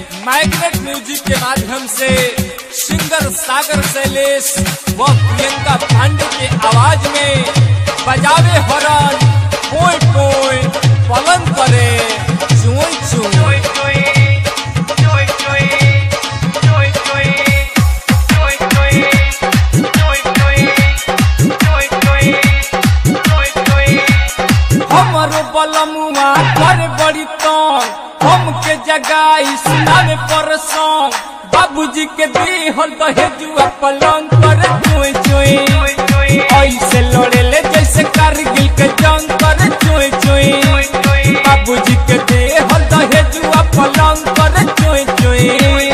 magnet music के माध्यम से सिंगर सागर शैलेश व प्रियंका पांडे के आवाज में बजावे हरन कोई कोई पलन करे चुई चुई हमारो बलमुआ कर बड़ी तंग हमके जगाई सुनावे पर सॉन्ग बाबूजी के दिहल दहेजुआ पलंग कर चुई चुई ऐसे लड़े ले जैसे कारगिल के जंग कर चुई चुई बाबूजी के दिहल दहेजुआ पलंग कर चुई चुई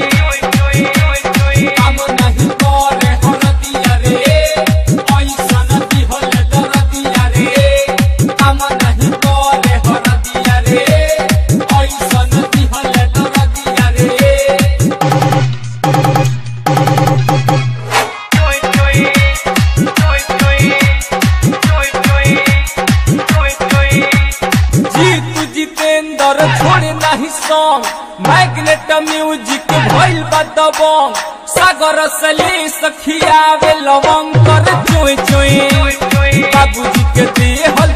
काम नहीं करे हरदिया रे ऐसा नदी होले दरदिया रे काम नहीं करे हरदिया रे ऐसा नदी होले दरदिया रे जीतू जितेंद्र छोड़े नहीं सॉन्ग मैग्नेट म्यूजिक भइल बा दबंग सागर सली सखियावे लवंग कर चुई चुई बाबूजी के देहल